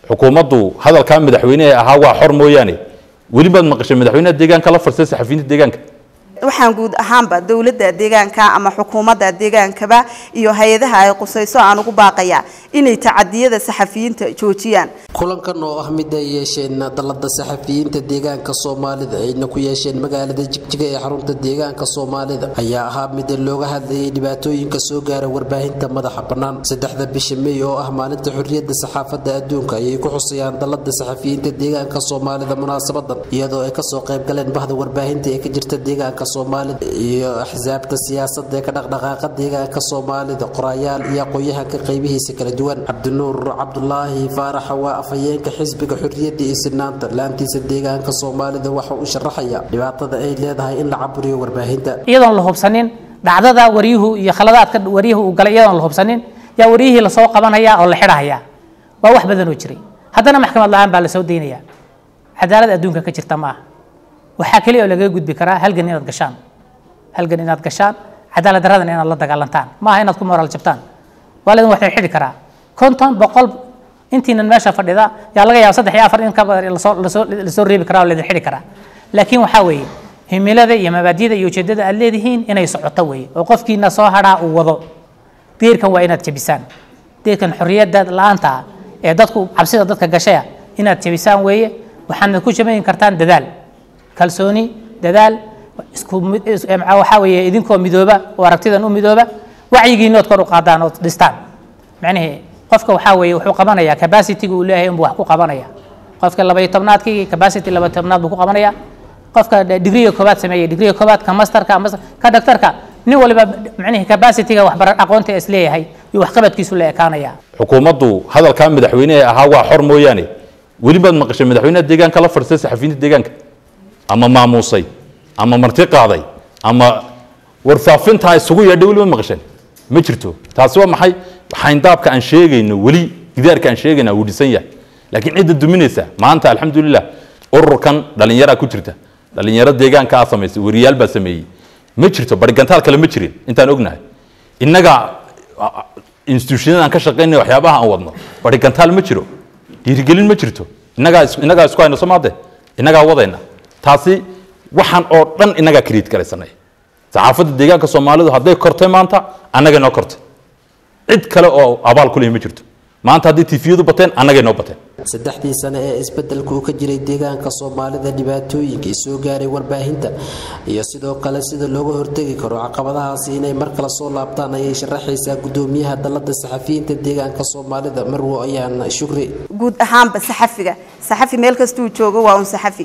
xukuumaddu hadalkaa madaxweynehe ahaa waa xor mooyaane weli baad maqashay madaxweynaha deegaanka la farsay saxafiyiinta deegaanka waxaan guud ahaanba dowladda deegaanka ama xukuumadda deegaankaba iyo hay-adaha ay qusayso aan ugu baaqayaa inay tacadiyada saxafiyiinta joojiyaan kulankan oo ah mid ay yeesheen dalada saxafiyiinta deegaanka soomaalida ayna ku yeesheen magaalada jigjiga ee xarunta deegaanka soomaalida ayaa ahaa mid looga hadlayay dhibaatooyinka soo gaara warbaahinta madaxa bannaan saddexda bisha mey oo ah maalinta xorriyadda saxaafadda adduunka ayay ku xusayaan dalada saxafiyiinta deegaanka soomaalida munaasabadan iyadoo ay kasoo qayb galeen bahda warbaahinta ee ka jirta deegaanka soomaalida iyo axsaabta siyaasadda ee ka dhaqdhaqaaqa deegaanka soomaalida qorayaal iyo aqoon-yahanka qaybihiisa kala duwan cabdinuur cabdulaahi faarax waa afhayeenka xisbiga xorriyadda iyo sinaanta laantiisa deegaanka soomaalida waxa uu sharaxaya dhibaatada ay leedahay in la caburiyo warbaahinta iyadoon la hubsanin dhacdada waryuhu iyo khaladaadka waryuhu uu galay iyadoon la hubsanin yaa waryihii lasoo qabanaya oo la xidhahaya waa wax badan oo jiray haddana maxkamad la-aan baa lasoo daynaya cadaalad adduunka ka jirta ma aha waxaa keliya oo lagaga gudbi karaa halgan inaad gashaan halgan inaad gashaan cadaalad daradana inaad la dagaalantaan ma aha inaad ku moraal jabtaan waa laydin wax xidhi karaa konton boqol intiinan meesha fadhida yaa laga yaaba saddex iyo afar in ka badan in lasoo lasoo lasoo reebi karaa oo laydin xidhi karaa laakiin waxaa weeye himilada iyo mabaadida iyo ujeedada aad leedihiin inay socoto weeye oo qofkiina soo hadhaa uu wado diirkan waa inaad jabisaan diirkan xorriyadda la-aanta ah ee dadku cabsida dadka gashaya inaad jabisaan weeye waxaana ku jabayn kartaan dadaal kalsooni dadaal isku mid waxaa weeye idinkoo midooba oo aragtidan u midooba wacyigiinood kor u qaadaan ood dhistaan macnihii qofka waxaa weeye wuxuu qabanayaa capacity-ga uu leeyahay unbuu wax ku qabanaya qofka labaiyo tobnaadkii capacity laba tobnaad buu ku qabanaya qofka digriga koobaad sameeyey digriga koobaad ka masterka ka doctorka nin waliba macnihii capacity-ga waxbara aqoonta is leeyahay iyo waxqabadkiisu la ekaanaya xukuumaddu hadalkaa madaxweynehe ahaa waa xor mooyaane weli baad maqashay madaxweynaha deegaanka la farsay saxafiyiinta deegaanka ama maamuusay ama marti qaaday ama warfaafintaa isugu yeedhay weli ma maqasheen ma jirto taasi waa maxay xayndaabka aan sheegayno weli gidaarka aan sheegayna wuu dhisan yahay laakiin cidda duminaysa maanta alxamdulilah ururkan dhallinyaraa ku jirta dhallinyaro deegaanka aa samaysay wariyaal baa sameeyey ma jirto barigantaal kale ma jirin intaan ognahay innaga institutionada aan ka shaqaynay waxyaabaha aan wadno barigantaal ma jiro dhiirigelin ma jirto innagaa innagaa isku hayno somaade innagaa wadayna taasi waxaan oo dhan innagaa kriit garaysanay saxaafadda deegaanka soomaalidu hadday kortay maanta annagay noo kortay cid kale oo abaal ku leeyi ma jirto maanta haddii tifiyadu bateen annagay noo bateen saddexdii sane ee isbeddelka uu ka jiray deegaanka soomaalida dhibaatooyinkii soo gaaray warbaahinta iyo sidoo kale sida looga hortegi karo caqabadahaasi inay mar kale soo laabtaan ayay sharaxaysaa gudoomiyaha dalada saxafiyiinta deegaanka soomaalida marwo ayaan shukri guud ahaanba saxafiga saxafi meel kastuu joogo waa un saxafi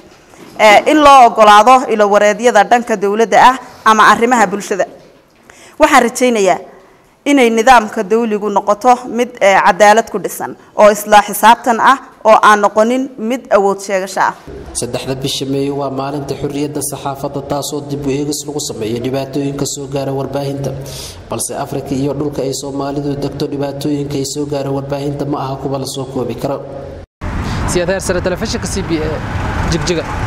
in loo ogolaado ilo wareedyada dhanka dowladda ah ama arrimaha bulshada waxaan rajaynayaa inay nidaamka dawligu noqoto mid cadaalad ku dhisan oo isla xisaabtan ah oo aan noqonin mid awood sheegasho ah saddexda bisha meeyo waa maalinta xorriyadda saxaafadda taasoo dib u eegis lagu sameeyo dhibaatooyinka soo gaara warbaahinta balse afrika iyo dhulka ay soomaalidu degto dhibaatooyinka ay soo gaara warbaahinta ma aha kuwa la soo koobi karo siyaad heer sare telefishinka c b e jigjiga